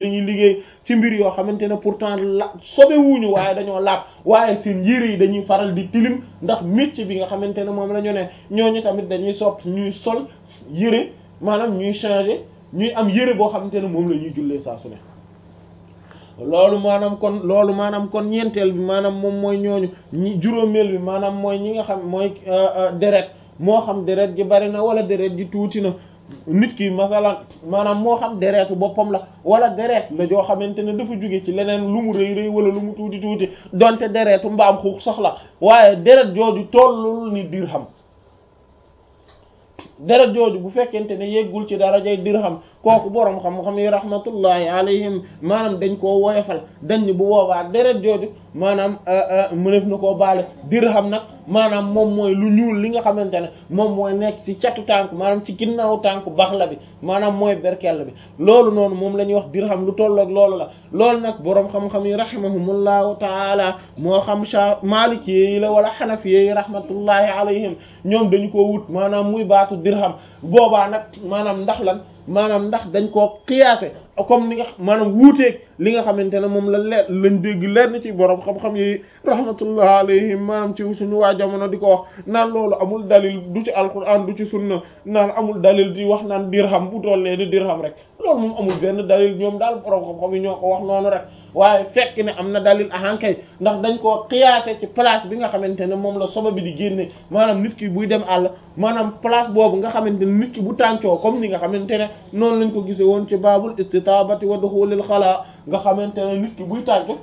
dañuy liggéey ci mbir yoo xamante ne pourtant la sobe wuñu waaye dañoo laab waaye seen yére yi dañuy faral di tilim ndax métier bi nga xamante ne moom la ñu ne ñooñu tamit dañuy sopp ñuy sol yére maanaam ñuy changer ñuy am yére boo xamante ne moom la ñuy jullee saa su ne loolu maanaam kon loolu maanaam kon ñeenteel bi maanaam moom mooy ñooñu ñi juróomeel bi maanaam mooy ñi nga xam mooy deret moo xam deret ji bari na wala deret ji tuuti na nit ki masalan maanaam moo xam deretu boppam la wala deret la joo xamante ne dafa jóge ci leneen lu mu rëy rëy wala lu mu tuuti tuuti donte deretu mbaam xuux sax la waaye deret jooju tollul ni dirham deret jooju bu fekkente ne yeggul ci darajay dirham kooku boroom xam-xam yi rahmatullahi alayhim maanaam dañ koo woyofal dañ bu boobaa deret jooju maanaam mënef na koo baale dirham nag maanaam moom mooy lu ñuul li nga xamante ne moom mooy nekk ci catu tànk maanaam ci ginnaaw tànk baxla bi maanaam mooy berkell bi loolu noonu moom la ñuy wax dirham lu tolloog loolu la loolu nag boroom xam-xam yi rahimahumullahu taala moo xam sa maliki yi la wala xanafi yi rahmatullahi alayhim ñoom dañu koo wut maanaam muy baatu dirham boobaa nag maanaam ndax lan maanaam ndax dañ koo xiyaase comme ni nga maanaam wuuteeg li nga xamante ne moom la leer lañ dégg leer na ci borom xam-xam yi rahmatullah alayhim maanaam ci suñu waa jamono di ko wax naan loolu amul dalil du ci alquran du ci sunna naan amul dalil di wax naan dirham bu tollee di dirham rek loolu moom amul benn dalil ñoom daal borom xam-xam yi ñoo ko wax noonu rek waaye fekk ne am na dalil ahankay ndax dañ koo xiyaase ci place bi nga xamante ne moom la soba bi di génne maanaam nit ki buy dem àll maanaam place boobu nga xamante ne nit ki bu tàncoo comme ni nga xamante ne noonu lañ ko gisee woon ci baabul istitabati wa duxulil xalaa nga xamante ne nit ki buy tàncu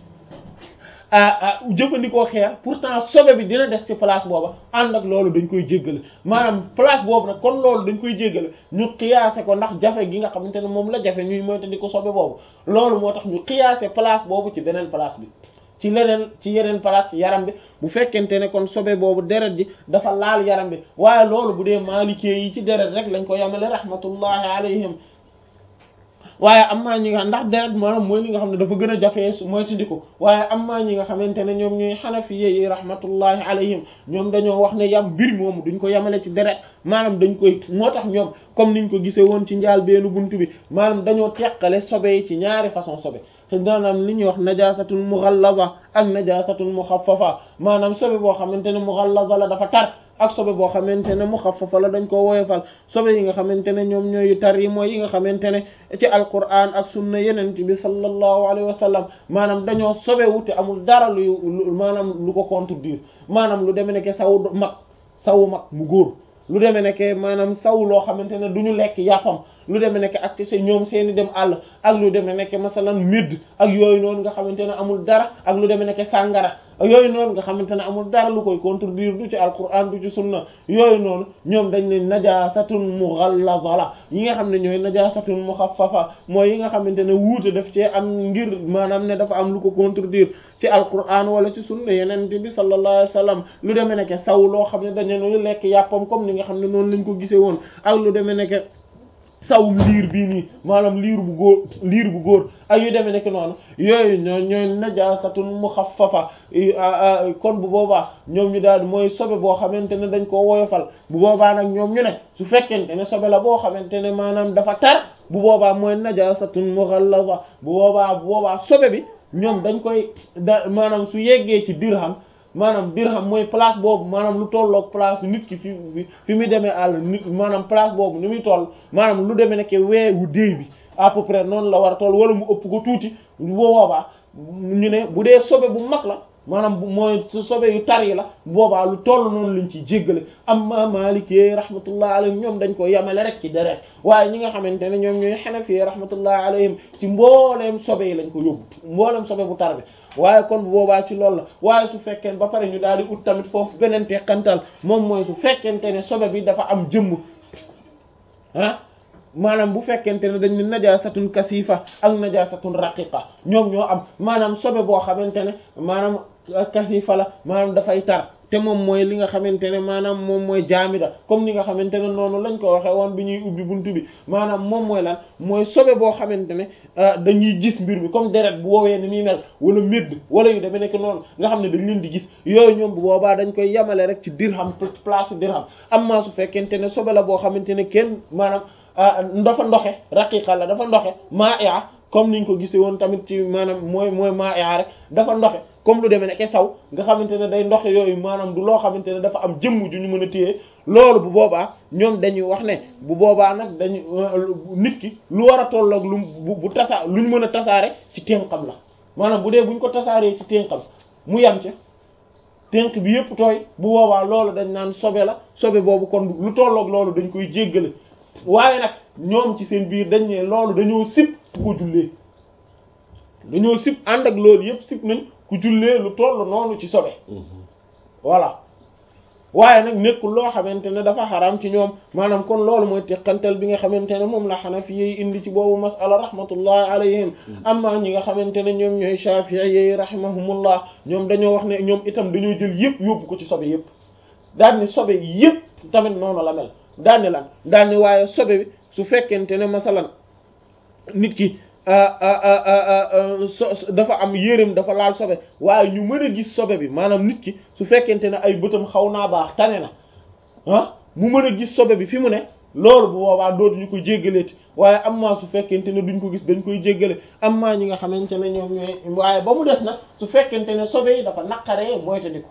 ah jëfandikoo xeer pourtant sobe bi dina des ci place booba ànd ak loolu dañ koy jéggale maanaam place boobu nag kon loolu dañ koy jéggale ñu xiyaase ko ndax jafe gi nga xamante ne moom la jafe ñuy moytandi ko sobe boobu loolu moo tax ñu xiyaase place boobu ci beneen place bi ci leneen ci yeneen place ci yaram bi bu fekkente ne kon sobe boobu deret ji dafa laal yaram bi waaye loolu bu dee maalikee yi ci deret rek lañ ko yamale rahmatullahi alayhim waaye am maa ñi nga ndax deret maanaam mooy li nga xam ne dafa gën a jafee mooy si ko waaye am maa ñi nga xamante ne ñoom ñooy xanafiye yi rahmatullahi alayhim ñoom dañoo wax ne yam mbir moomu duñ ko yamale ci deret maanaam dañ koy moo tax ñoom comme niñ ko gisee woon ci njaal beenu buntu bi maanaam dañoo teqale sobe yi ci ñaari façon sobe te maanaam li ñuy wax najasatun mughallaza ak najasatun mukhaffafa maanaam sobe boo xamante ne mughallaza la dafa tar ak sobe boo xamante ne mukhaffafa la dañ ko woyofal sobe yi nga xamante ne ñoom ñooy tar yi mooy yi nga xamante ne ci alquran ak sunna yeneen bi sallallahu alayhi wa sallam maanaam dañoo sobe wute amul dara luy maanaam lu ko contredire maanaam lu demee nekk sawu mag sawu mag mu góor lu demee nekk maanaam saw loo xamante ne du ñu lekk yàppam lu demee nekk ak se ñoom seeni dem àll ak lu demee nekk masalan midd ak yooyu noonu nga xamante ne amul dara ak lu demee nekk sàngara yooyu noonu nga xamante ne amul dara lu koy contredire du ci alquran du ci sunna yooyu noonu ñoom dañ ne najasatun mughallaza la yi nga xam ne ñooy najasatun mukhaffafa mooy yi nga xamante ne wuute daf cee am ngir maanaam ne dafa am lu ko contredire ci alquran wala ci sunna yeneen bi sallallahu alayhi wasallam lu demee nekk saw loo xam ne dañu ne lekk yàppam comme ni nga xam ne noonu lañ ko gisee woon ak lu demee nekk sawum liir bii nii maanaam liir bu góor liir bu góor ak yu demee nekk noonu yooyu ñoo ñooy najasatun mukhaffafa kon bu boobaa ñoom ñu daal mooy sobe boo xamante ne dañ koo woyofal bu boobaa nag ñoom ñu ne su fekkente ne sobe la boo xamante ne maanaam dafa tar bu boobaa mooy najasatun mughallaza bu boobaa bu boobaa sobe bi ñoom dañ koy da maanaam su yeggee ci dirham maanaam dirham mooy place boobu maanaam lu tolloog place nit ki fi fi muy demee àll nit maanaam place boobu ni muy toll maanaam lu demee nekk weewu déy bi à peu près noonu la war a toll wala mu ëpp ko tuuti bu boobaa ñu ne bu dee sobe bu mag la maanaam bu mooy sobe yu tar yi la boobaa lu toll noonu lañ ci jéggale amma Maliki rahmatullah alayhim ñoom dañ ko yemale rek ci deret waaye ñi nga xamante ne ñoom ñooy Hanafi rahmatullah alayhim ci mbooleem sobe yi lañ ko yóbbu mbooleem sobe bu tar bi waaye kon bu boobaa ci loolu la waaye su fekkee ba pare ñu daal di ut tamit foofu beneen teqantal moom mooy su fekkente ne sobe bi dafa am jëmm ah maanaam bu fekkente ne dañ ne najasatun kasifa ak najasatun raqiqa ñoom ñoo am maanaam sobe boo xamante ne maanaam kasifa la maanaam dafay tar te moom mooy li nga xamante ne maanaam moom mooy jaamida comme ni nga xamante ne noonu lañ ko waxee woon bi ñuy ubbi buntu bi maanaam moom mooy lan mooy sobe boo xamante ne dañuy gis mbir mi comme deret bu woowee ni muy mel wala médd wala yu demee nekk noonu nga xam ne dañ leen di gis yooyu ñoom bu boobaa dañ koy yemale rek ci dirham place dirham amma su fekkente ne sobe la boo xamante ne kenn maanaam dafa ndoxe raqiqa la dafa ndoxe maa yaa comme niñ ko gisee woon tamit ci maanaam mooy mooy maa rek dafa ndoxe comme lu demee ne saw nga xamante ne day ndoxe yooyu maanaam du loo xamante ne dafa am jëmm ju ñu mën a téye loolu bu boobaa ñoom dañuy wax ne bu boobaa nag dañu nit ki lu war a tolloog lu bu tasaa lu ñu mën a tasaare ci ténqam la maanaam bu dee buñ ko tasaaree ci ténqam mu yam ca ténk bi yëpp tooy bu boobaa loolu dañ naan sobe la sobe boobu kon lu tolloog loolu dañ koy jéggale waaye nag ñoom ci seen biir dañ ne loolu dañoo sib ku ko jullee dañoo sib ànd ak loolu yëpp sib nañ ku jullee lu toll noonu ci sobe voilà waaye nag nekkul loo xamante ne dafa xaraam ci ñoom maanaam kon loolu mooy teqantal bi nga xamante ne moom la xanafi yi indi ci boobu masala rahmatullahi alayhim amma ñi nga xamante ne ñoom ñooy shafi'i yi rahimahumullah ñoom dañoo wax ne ñoom itam dañoo jël yëpp yóbbu ko ci sobe yëpp daal ni sobe yëpp tamit noonu la mel daal ni lan daal ni waaye sobe bi su fekkente ne masalan nit ki dafa am yéreem dafa laal sobe waaye ñu mën a gis sobe bi maanaam nit ki su fekkente ne ay bëtam xaw naa baax tane na ah mu mën a gis sobe bi fi mu ne loolu bu boobaa dootuñu ko jéggaleeti waaye am maa su fekkente ne duñ ko gis dañ koy jéggale am maa ñi nga xamante ne ñoom ñooy waaye ba mu des nag su fekkente ne sobe yi dafa naqaree moytandiku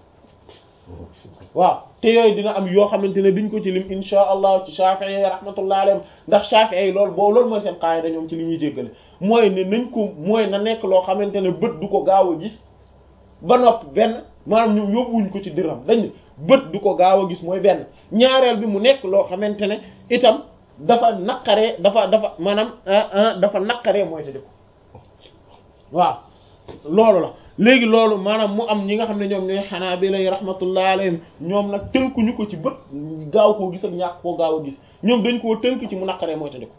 waaw te yooyu dina am yoo xamante ne duñ ko ci lim insha allah ci Shafi'i rahmatullah alayhim ndax Shafi'i loolu boobu loolu mooy seen qaida ñoom ci li ñuy jéggale mooy ne nañ ko mooy na nekk loo xamante ne bët du ko gaaw a gis ba nopp benn maanaam ñoom yóbbuwuñ ko ci diram dañ bët du ko gaaw a gis mooy benn ñaareel bi mu nekk loo xamante ne itam dafa naqaree dafa dafa maanaam dafa naqaree mooy te di ko waaw loolu la léegi loolu maanaam mu am ñi nga xam ne ñoom ñooy Hanaabila rahmatullah alayhim ñoom nag tënkuñu ko ci bët gaaw koo gis ak ñàkk koo gaaw a gis ñoom dañ koo tënk ci mu naqaree mooy te di ko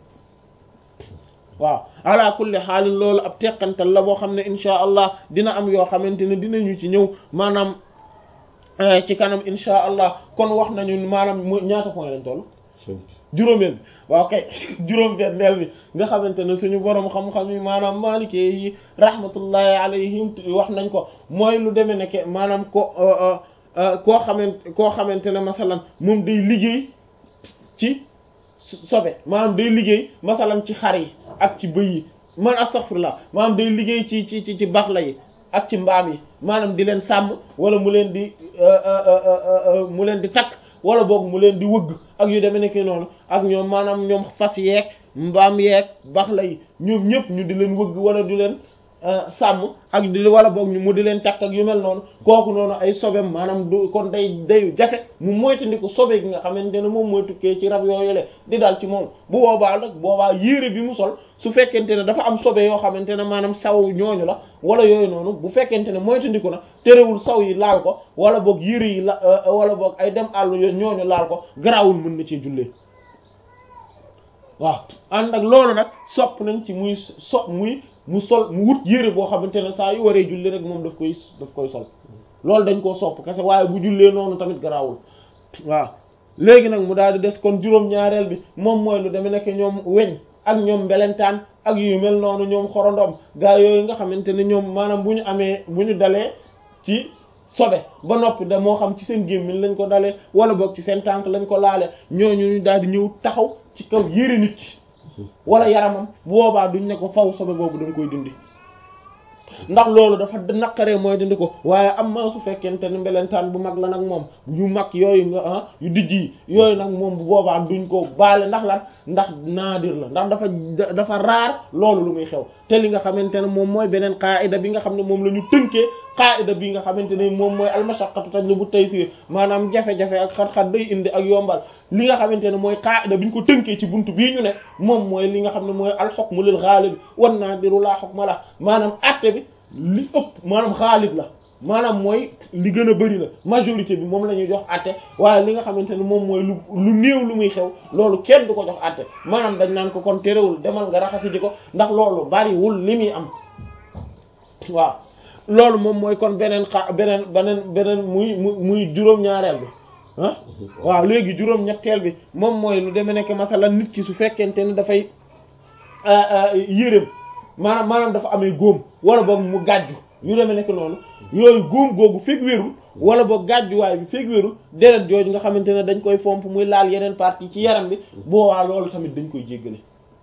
waaw ala kulli xaalin loolu ab teqantal la boo xam ne insha allah dina am yoo xamante ne dinañu ci ñëw maanaam ci kanam insha allah kon wax nañu maanaam mu ñaata point lañ toll juróomeel bi waaw kay juróom benneel bi nga xamante ne suñu borom xam-xam yi maanaam maalikee yi rahmatullahi alayhim wax nañ ko mooy lu demee nekke maanaam ko koo xamante koo xamante ne masalan moom day liggéey ci sobe maanaam day liggéey masalan ci xar yi ak ci bëy yi man astaghfirullah maanaam day liggéey ci ci ci ci baxla yi ak ci mbaam yi maanaam di leen sàmm wala mu leen di mu leen di takk wala boog mu leen di wëgg ak yu demee nekk noonu ak ñoom maanaam ñoom fas yeeg mbaam yeeg baxla yi ñoom ñëpp ñu di leen wëgg wala di leen sàmm ak di wala boog ñu mu di leen takk ak yu mel noonu kooku noonu ay sobem maanaam du kon day day jafe mu moytandiku sobe gi nga xamante ne moom mooy tukkee ci rab yooyu le di dal ci moom bu boobaa nag boobaa yére bi mu sol su fekkente ne dafa am sobe yoo xamante ne maanaam saw ñooñu la wala yooyu noonu bu fekkente ne moytandiku na terewul saw yi laal ko wala boog yére yi la wala boog ay dem àll ñooñu laal ko garaawul mën na cee jullee waaw ànd ak loolu nag sopp nañ ci muy so muy mu sol mu wut yére boo xamante ne saa yu waree julli rek moom daf koy daf koy sol loolu dañ koo sopp kese waaye bu jullee noonu tamit garaawul waaw léegi nag mu daal di des kon juróom-ñaareel bi moom mooy lu deme nekk ñoom weñ ak ñoom mbelentaan ak yu mel noonu ñoom xorondom gaa yooyu nga xamante ne ñoom maanaam bu ñu amee bu ñu dalee ci sobe ba noppi da moo xam ci seen gémmiñ lañ ko dalee wala boog ci seen tànk lañ ko laale ñooñu ñu daal di ñëw taxaw ci kaw yére nit ki wala yaramam bu boobaa duñ ne ko faw sobe boobu dañ koy dindi ndax loolu dafa naqaree mooy dindi ko waaye am ma su fekkente ne mbelentaan bu mag la nag moom yu mag yooyu nga ah yu dijj yi yooyu nag moom bu boobaa duñ ko baale ndax lan ndax naadir la ndax dafa dafa raar loolu lu muy xew te li nga xamante ne moom mooy beneen qaida bi nga xam ne moom la ñu tënkee qaida bi nga xamante ne moom mooy almashaqqatu tajlibu taysir maanaam jafe-jafe ak xat-xat day indi ak yombal li nga xamante ne mooy qaida bi ñu ko tënkee ci buntu bii ñu ne moom mooy li nga xam ne mooy alxukmu lil ghalib wan naadiru laa hukma la maanaam atte bi li ëpp maanaam xaalib la maanaam mooy li gën a bari la majorité bi moom la ñuy jox àtte waaye li nga xamante ne moom mooy lu lu néew lu muy xew loolu kenn du ko jox àtte maanaam dañ naan ko kon terewul demal nga raxasi ji ko ndax loolu bariwul li muy am waaw loolu moom mooy kon beneen xa beneen beneen beneen muy muy muy juróom-ñaareel bi ah waaw léegi juróom-ñetteel bi moom mooy lu demee nekk masalan nit ki su fekkente ne dafay yéreem maanaam maanaam dafa amee góom wala boog mu gàjju yu demee nekk noonu yooyu góom googu fekk wérul wala boog gàjjuwaay bi fekk wérul deret jooju nga xamante ne dañ koy fomp muy laal yeneen partie ci yaram bi boobaa loolu tamit dañ koy jéggale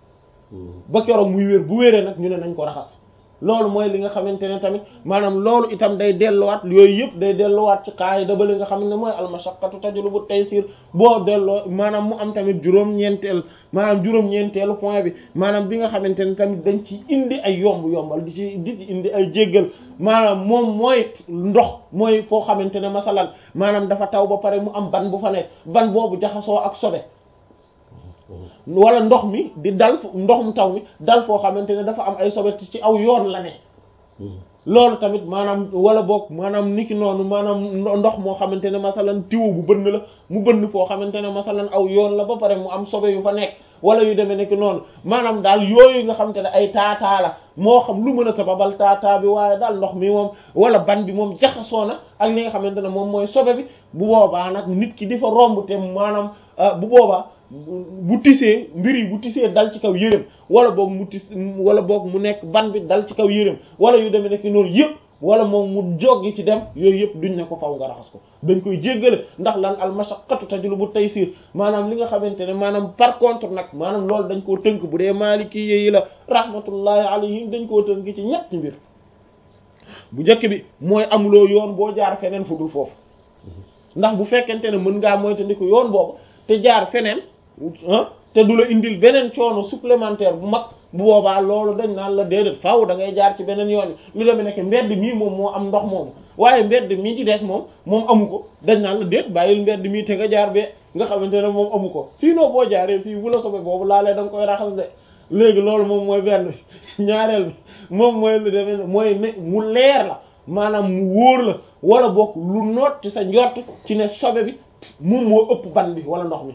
ba keroog muy wér bu wéree nag ñu ne nañ ko raxas loolu mooy li nga xamante ne tamit maanaam loolu itam day delluwaat yooyu yëpp day delluwaat ci qaayida ba li nga xam ne mooy almashaqqatu tajlubu taysir boo delloo maanaam mu am tamit juróom-ñeenteel maanaam juróom-ñeenteelu point bi maanaam bi nga xamante ne tamit dañ ci indi ay yomb yombal di ci di ci indi ay jéggal maanaam moom mooy ndox mooy foo xamante ne masalan maanaam dafa taw ba pare mu am ban bu fa nekk ban boobu jaxasoo ak sobe wala ndox mi di dal ndox mu taw mi dal foo xamante ne dafa am ay sobe ci aw yoon la ne loolu tamit maanaam wala boog maanaam niki noonu maanaam ndox moo xamante ne masalan tiwo bu bënn la mu bënn foo xamante ne masalan aw yoon la ba pare mu am sobe yu fa nekk wala yu demee nekk noonu maanaam daal yooyu nga xamante ne ay taataa la moo xam lu mën a sababal taataa bi waaye daal ndox mi moom wala ban bi moom jaxasoo na ak li nga xamante ne moom mooy sobe bi bu boobaa nag nit ki di fa romb te maanaam bu boobaa bu tisee mbir yi bu tisee dal ci kaw yërëm wala boog mu tis wala boog mu nekk ban bi dal ci kaw yërëm wala yu demee nekk noonu yëpp wala moom mu joggi ci dem yooyu yëpp duñ ne ko faw nga raxas ko dañ koy jéggale ndax lan al mashaqqatu tajlubu taysir maanaam li nga xamante ne maanaam par contre nag maanaam loolu dañ koo tënk bu dee maaliki yi la rahmatullahi alayhim dañ koo tënk ci ñetti mbir bu njëkk bi mooy amuloo yoon boo jaar feneen fu dul foofu ndax bu fekkente ne mën ngaa moytandiku yoon boobu te jaar feneen te du la indil beneen coono supplémentaire bu mag bu boobaa loolu dañ naan la déedéet faaw da ngay jaar ci beneen yoon lu demee nekk mbedd mii moom moo am ndox moomu waaye mbedd mii ci des moom moom amu ko dañ naan la déet bàyyil mbedd mii te nga jaar be nga xamante ne moom amu ko sinon boo jaaree fii bu la sobe boobu laalee da nga koy raxas de léegi loolu moom mooy benn ñaareel bi moom mooy lu demee mooy ne mu leer la maanaam mu wóor la wala bokk lu noot ci sa njort ci ne sobe bi moom moo ëpp ban bi wala ndox mi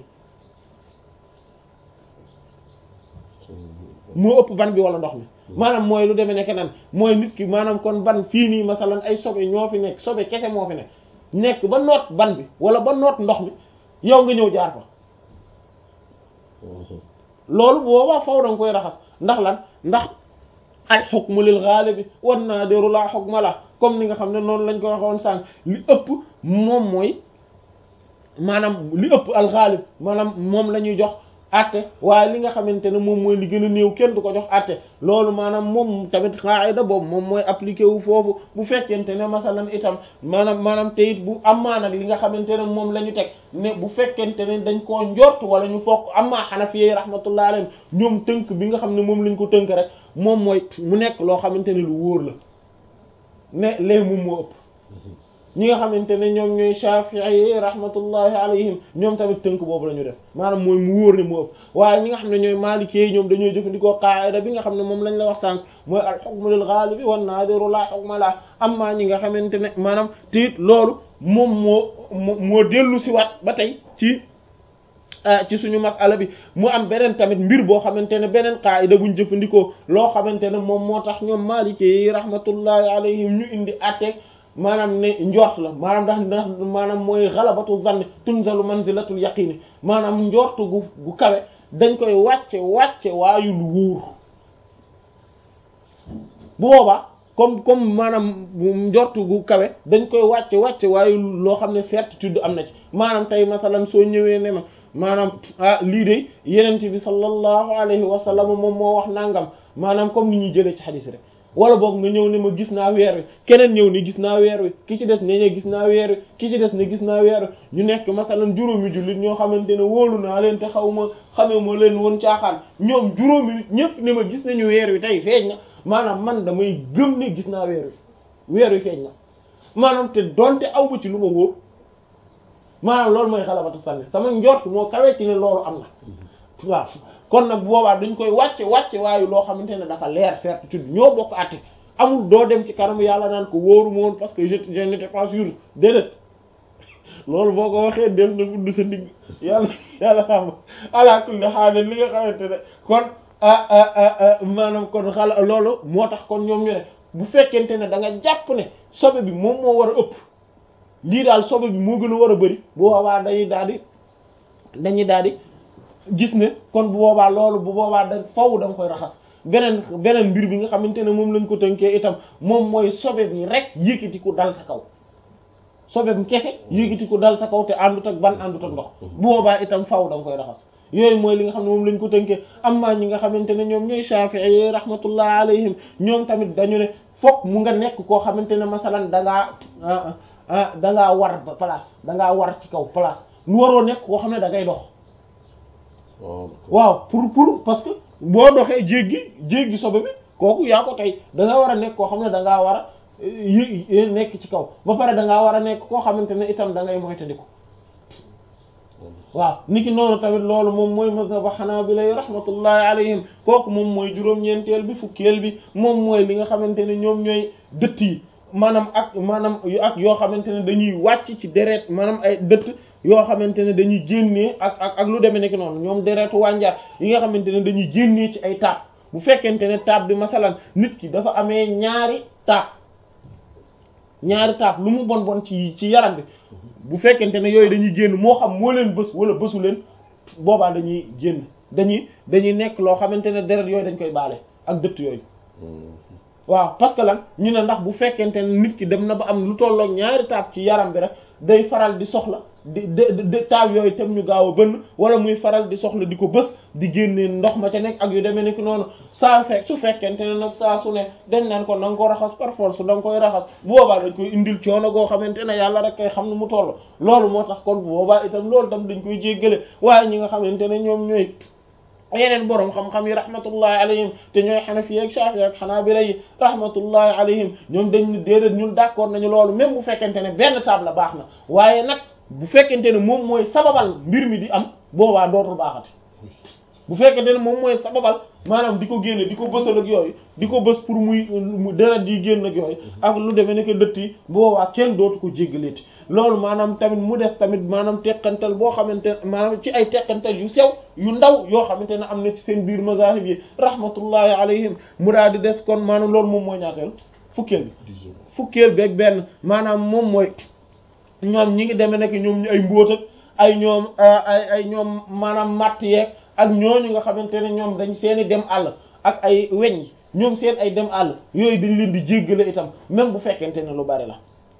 moo ëpp ban bi wala ndox mi maanaam mooy lu demee nekk nan mooy nit ki maanaam kon ban fii nii masalan ay sobe ñoo fi nekk sobe kese moo fi nekk nekk ba noot ban bi wala ba noot ndox mi yow nga ñëw jaar fa loolu boobaa faw danga koy raxas ndax lan ndax al hukmu lil ghalibi wan nadiru la hukma la comme ni nga xam ne noonu lañ ko waxoon sànq li ëpp moom mooy maanaam li ëpp al ghalib maanaam moom la ñuy jox atte waaye li nga xamante ne moom mooy li gën a néew kenn du ko jox atte loolu maanaam moom tamit qaida boobu moom mooy appliqué wu foofu bu fekkente ne masalan itam maanaam maanaam te it bu amaa nag li nga xamante ne moom la ñu teg ne bu fekkente ne dañ koo njort wala ñu fokk amaa xanafiyey rahmatullah alayhim ñoom tënk bi nga xam ne moom lañ ko tënk rek moom mooy mu nekk loo xamante ne lu wóor la ne léegi moom moo ëpp ñi nga xamante ne ñoom ñooy Shafi'i rahmatullahi alayhim ñoom tamit tënk boobu la ñu def maanaam mooy mu wóor ne mu ëpp waaye ñi nga xam ne ñooy Maliki ñoom dañoo jëfandikoo qaida bi nga xam ne moom lañ la wax sànq mooy al hukmu lil ghalibi wan nadiru la hukma la amma ñi nga xamante ne maanaam tiit loolu moom moo moo dellu si waat ba tey ci ci suñu masala bi mu am beneen tamit mbir boo xamante ne beneen qaida buñ jëfandikoo loo xamante ne moom moo tax ñoom Maliki rahmatullahi alayhim ñu indi atte maanaam ne njort la maanaam ndax ndax maanaam mooy xalabatu zann tunzalu manzilatul yaqini maanaam njort gu gu kawe dañ koy wàcce wàcce waayu lu wóor bu boobaa comme comme maanaam njort gu kawe dañ koy wàcce wàcce waayu loo xam ne certitude am na ci maanaam tey masalan soo ñëwee ne ma maanaam ah lii de yenent bi sallallahu alayhi wa sallam moom moo wax nangam maanaam comme ni ñuy jëlee ci xadis rek wala boog nga ñëw ne ma gis naa weer wi keneen ñëw ne gis naa weer wi ki ci des ne ne gis naa weer wi ki ci des ne gis naa weer wi ñu nekk masalan juróomi jullit ñoo xamante ne wóolu naa leen te xaw ma xamee ma leen woon caaxaan ñoom juróomi nit ñëpp ne ma gis nañu weer wi tey feeñ na maanaam man damay gëm ne gis naa weer wi weer wi feeñ na maanaam te donte aw ba ci lu ma wóor maanaam loolu mooy xalabatu sànni sama njort moo kawee ci ne loolu am na waaw kon nag boobaa dañ koy wàcce wàcce waayu loo xamante ne dafa leer certitude ñoo bokk àtte amul doo dem ci kanam yàlla naan ko wóoru ma woon parce que je je n'étais pas sûr déedéet loolu boo ko waxee dem na fudd sa digg yàlla yàlla sàmm ala kulli haal li nga xamante ne kon maanaam kon xala loolu moo tax kon ñoom ñu ne bu fekkente ne da nga jàpp ne sobe bi moom moo war a ëpp lii daal sobe bi moo gën a war a bëri bu boobaa dañuy daal di dañuy daal di gis ne kon bu boobaa loolu bu boobaa da faw da nga koy raxas beneen beneen mbir bi nga xamante ne moom lañ ko tënkee itam moom mooy sobe bi rek yëkkati ko dal sa kaw sobe bi kese yëkkati ko dal sa kaw te àndut ak ban àndut ak ndox bu boobaa itam faw da nga koy raxas yooyu mooy li nga xam ne moom lañ ko tënkee amma ñi nga xamante ne ñoom ñooy Shafi'i rahmatullah alayhim ñoom tamit dañu ne fokk mu nga nekk koo xamante ne masalan da ngaa da ngaa war ba place da ngaa war ci kaw place lu waroo nekk koo xam ne da ngay dox waaw pour pour parce que boo doxee jéggi jéggi sobe bi kooku yaa ko tey da nga war a nekk koo xam ne da ngaa war a yë nekk ci kaw ba pare da ngaa war a nekk koo xamante ne itam da ngay moytandiku waaw niki noonu tamit loolu moom mooy mazhab Hanabila rahmatullahi alayhim kooku moom mooy juróom-ñeenteel bi fukkeel bi moom mooy li nga xamante ne ñoom ñooy dëtt yi maanaam ak maanaam ak yoo xamante ne dañuy wàcc ci deret maanaam ay dëtt yoo xamante ne dañuy génnee ak ak ak lu demee nekk noonu ñoom deretu wànjar yi nga xamante ne dañuy génnee ci ay taab bu fekkente ne taab bi masalan nit ki dafa amee ñaari taab ñaari taab lu mu bon bon ci ci yaram bi bu fekkente ne yooyu dañuy génn moo xam moo leen bës wala bësu leen boobaa dañuy génn dañuy dañuy nekk loo xamante ne deret yooyu dañ koy baale ak dëtt yooyu waaw parce que lan ñu ne ndax bu fekkente ne nit ki dem na ba am lu tollook ñaari taab ci yaram bi rek day faral di soxla di de taab yooyu tam ñu gaaw a bënn wala muy faral di soxla di ko bës di génnee ndox ma ca nekk ak yu demee nekk noonu saa fekk su fekkente ne nag saa su ne dañ naan ko na nga ko raxas par force da nga koy raxas bu boobaa dañ koy indil coono goo xamante ne yàlla rek kay xam ne mu toll loolu moo tax kon bu boobaa itam loolu tam dañ koy jéggale waaye ñi nga xamante ne ñoom ñooy yeneen borom xam-xam yi rahmatullahi alayhim te ñooy xanafi ak shafi ak xanaabila yi rahmatullahi alayhim ñoom dañ ne déedéet ñun d'accord nañu loolu même bu fekkente ne benn taab la baax na waaye nag bu fekkente ne moom mooy sababal mbir mi di am boobaa dootul baaxati bu fekkente ne moom mooy sababal maanaam di ko génne di ko bësal ak yooyu di ko bës pour muy deret yi génn ak yooyu ak lu demee nekk dëtt yi boobaa kenn dootu ko jéggaleeti loolu maanaam tamit mu des tamit maanaam teqantal boo xamante maanaam ci ay teqantal yu sew yu ndaw yoo xamante ne am na ci seen biir mazahib yi rahmatullahi alayhim mu daal di des kon maanaam loolu moom mooy ñaateel fukkeel bi fukkeel beeg benn maanaam moom mooy ñoom ñi ngi demee nekk ñoom ñu ay mbóot ak ay ñoom ay ay ñoom maanaam matt yeeg ak ñooñu nga xamante ne ñoom dañ seeni dem àll ak ay weñ ñoom seen ay dem àll yooyu dañ leen di jéggale itam même bu fekkente ne lu bari la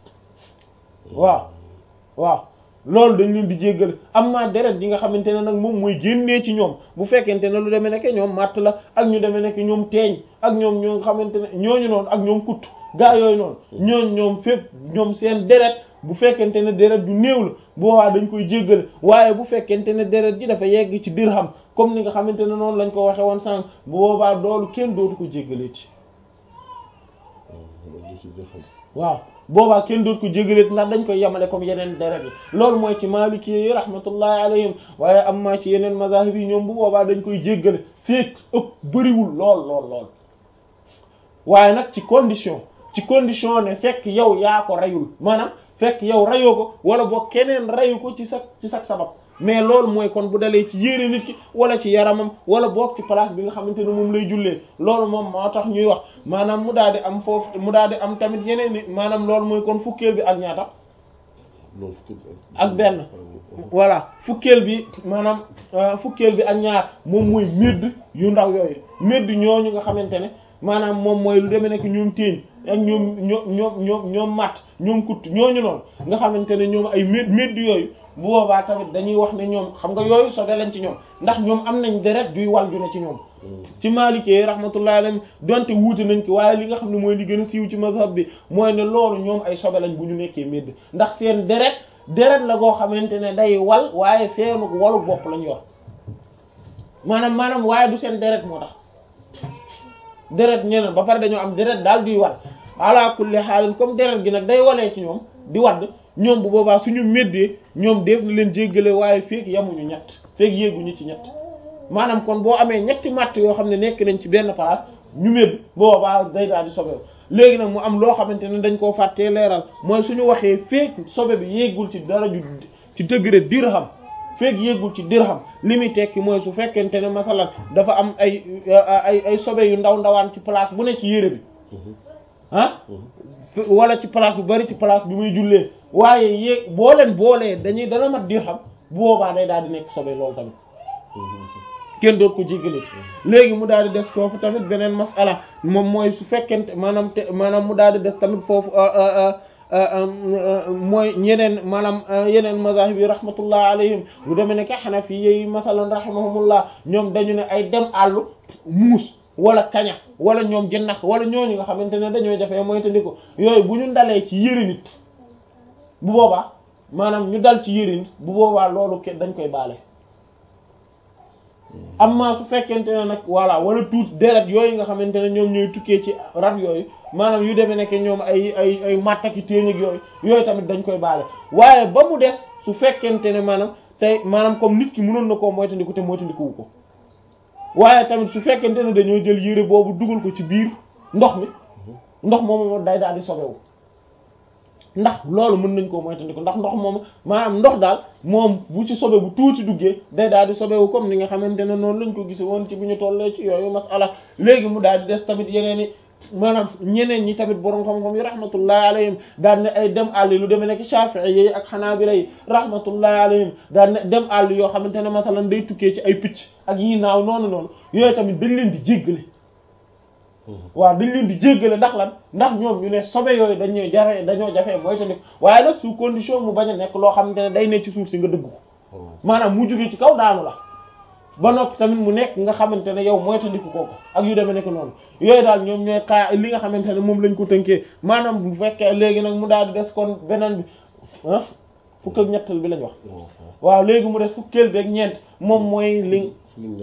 waaw waaw loolu dañ leen di jéggale am na deret yi nga xamante ne nag moom mooy génnee ci ñoom bu fekkente ne lu demee nekk ñoom matt la ak ñu demee nekk ñoom teeñ ak ñoom ñoo nga xamante ne ñooñu noonu ak ñoom kutt gaa yooyu noonu ñooñ ñoom fépp ñoom seen deret bu fekkente ne deret ju néew la boobaa dañ koy jéggale waaye bu fekkente ne deret ji dafa yegg ci dirham comme ni nga xamante ne noonu lañ ko waxe woon sànq bu boobaa loolu kenn dootu ko jéggaleeti waaw boobaa kenn dootu ko jéggaleeti ndax dañ koy yemale comme yeneen deret yi loolu mooy ci maliki yi rahmatullahi alayhim waaye am maa ci yeneen mazahib yi ñoom bu boobaa dañ koy jéggale fekk ëpp bëriwul lool lool lool waaye nag ci condition ci condition ne fekk yow yaa ko reyul maanaam fekk yow rayoo ko wala boog keneen rayu ko ci sa ci sa sabab mais loolu mooy kon bu dalee ci yére nit ki wala ci yaramam wala boog ci place bi nga xamante ne moom lay jullee loolu moom moo tax ñuy wax maanaam mu daal di am foofu mu daal di am tamit yeneen ni maanaam loolu mooy kon fukkeel bi ak ñaata ak benn voilà fukkeel bi maanaam fukkeel bi ak ñaar moom mooy médd yu ndaw yooyu médd ñooñu nga xamante ne maanaam moom mooy lu demee nekk ñoom téeñ ak ñoom ñoom ñoom ñoom ñoom matt ñoom kutt ñooñu noonu nga xamante ne ñoom ay médd médd yooyu bu boobaa tamit dañuy wax ne ñoom xam nga yooyu sobe lañ ci ñoom ndax ñoom am nañ deret juy wal ju ne ci ñoom ci maalikee rahmatullahi alayhim donte wuute nañ ko waaye li nga xam ne mooy li gën a siiw ci mazhab bi mooy ne loolu ñoom ay sobe lañ bu ñu nekkee médd ndax seen deret deret la goo xamante ne day wal waaye seenu walu bopp lañ yor maanaam maanaam waaye du seen deret moo tax deret ñeneen ba pare dañoo am deret daal duy wal ala kulli xaalin comme deret gi nag day walee ci ñoom di wadd ñoom bu boobaa suñu méddee ñoom def na leen jéggale waaye feek yamuñu ñett feek yéeguñu ci ñett maanaam kon boo amee ñetti matt yoo xam ne nekk nañ ci benn place ñu médd boobaa day daal di sobe léegi nag mu am loo xamante ne dañ koo fàttee leeral mooy suñu waxee feek sobe bi yéegul ci dara ju ci degré dirham feek yéegul ci dirham li muy tekki mooy su fekkente ne masalan dafa am ay ay ay sobe yu ndaw ndawaan ci place bu ne ci yére bi ah wala ci place bu bari ci place bi muy jullee waaye yéeg boo leen boolee dañuy dana mat dirham bu boobaa day daal di nekk sobe loolu tamit kenn doot ko jéggalee léegi mu daal di des foofu tamit beneen masala moom mooy su fekkente maanaam te maanaam mu daal di des tamit foofu mooy ñeneen maanaam yeneen mazahib yi rahmatullah alayhim lu demee ne ka xanafi yi masalan rahimahumullah ñoom dañu ne ay dem àllu muus wala kaña wala ñoom jënnax wala ñooñu nga xamante ne dañoo jafee mooy tandi ko yooyu bu ñu ndalee ci yëri nit bu boobaa maanaam ñu dal ci yëri nit bu boobaa loolu ke dañ koy baale amma su fekkente ne nag voilà wala tuuti deret yooyu nga xamante ne ñoom ñooy tukkee ci rat yooyu maanaam yu demee nekk ñoom ay ay ay mattaki téeñ ak yooyu yooyu tamit dañ koy baale waaye ba mu des su fekkente ne maanaam tey maanaam comme nit ki mënoon na koo moytandiku te moytandikuwu ko waaye tamit su fekkente ne dañoo jël yére boobu dugal ko ci biir ndox mi ndox moomu moom day daal di sobewu ndax loolu mën nañ koo moytandiku ndax ndox moom maanaam ndox daal moom bu ci sobe bu tuuti duggee day daal di sobewu comme ni nga xamante ne noonu lañ ko gise woon ci bi ñu tollee ci yooyu masala léegi mu daal di des tamit yeneen i maanaam ñeneen ñi tamit borom xam-xam yi rahmatullahi alayhim daal ne ay dem àll lu demee nekk Shafi'i yi ak Hanabila yi rahmatullahi alayhim daal ne dem àll yoo xamante ne masalan day tukkee ci ay picc ak yi naaw noonu noonu yooyu tamit dañ leen di jéggale waaw dañ leen di jéggale ndax lan ndax ñoom ñu ne sobe yooyu dañuy jafe dañoo jafee mooy tamit waaye nag sous condition mu bañ a nekk loo xamante ne day ne ci suuf si nga dëgg ko maanaam mu jógee ci kaw daanu la ba noppi tamit mu nekk nga xamante ne yow moytandiku kooku ak yu demee nekk noonu yooyu daal ñoom ñooy xaa li nga xamante ne moom lañ ko tënkee maanaam bu fekkee léegi nag mu daal di des kon beneen bi ah fukk ak ñettal bi lañ wax waaw léegi mu des fukkeel bi ak ñeent moom mooy li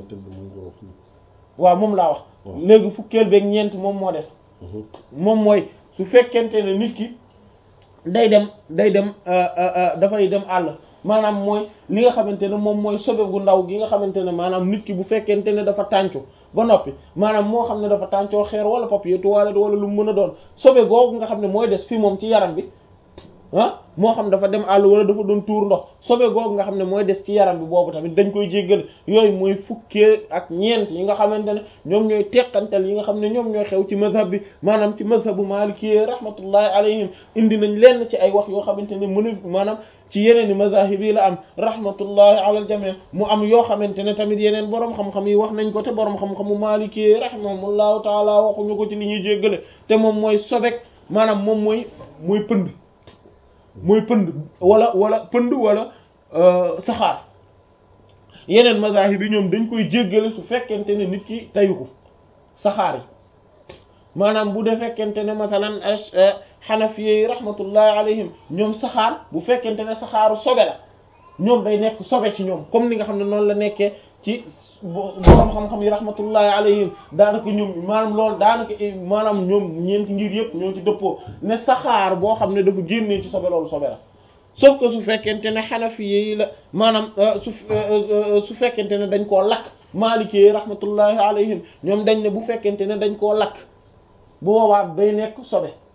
waaw moom laa wax léegi fukkeel bi ak ñeent moom moo des moom mooy su fekkente ne nit ki day dem day dem dafay dem àll maanaam mooy li nga xamante ne moom mooy sobe gu ndaw gi nga xamante ne maanaam nit ki bu fekkente ne dafa tàncu ba noppi maanaam moo xam ne dafa tàncoo xeer wala papier toilette wala lu mu mën a doon sobe googu nga xam ne mooy des fi moom ci yaram bi ah moo xam dafa dem àll wala dafa doon tuur ndox sobe googu nga xam ne mooy des ci yaram bi boobu tamit dañ koy jéggal yooyu mooy fukkee ak ñeent yi nga xamante ne ñoom ñooy teqantal yi nga xam ne ñoom ñooy xew ci mazhab bi maanaam ci mazhabu maliki rahmatullahi alayhim indi nañ lenn ci ay wax yoo xamante ne mën a maanaam ci yeneen i mazahib yi la am rahmatullahi ala al jami' mu am yoo xamante ne tamit yeneen borom xam-xam yi wax nañ ko te borom xam-xamu maliki rahimahumullahu taala waxuñu ko ci li ñuy jéggale te moom mooy sobek maanaam moom mooy mooy pënd mooy pënd wala wala pënd wala saxaar yeneen mazahib yi ñoom dañ koy jéggale su fekkente ne nit ki tayu ko saxaar yi maanaam bu dee fekkente ne masalan xanafiye rahmatullahi alayhim ñoom saxaar bu fekkente ne saxaaru sobe la ñoom day nekk sobe ci ñoom comme ni nga xam ne noonu la nekkee ci borom xam-xam yi rahmatullahi alayhim daanaka ñoom maanaam loolu daanaka maanaam ñoom ñeenti ngir yëpp ñoo ci dëppoo ne saxaar boo xam ne dafa génnee ci sobe loolu sobe la sauf que su fekkente ne xanafiye yi la maanaam su su fekkente ne dañ koo lakk maalikee rahmatullahi alayhim ñoom dañ ne bu fekkente ne dañ koo lakk bu boobaa day nekk sobe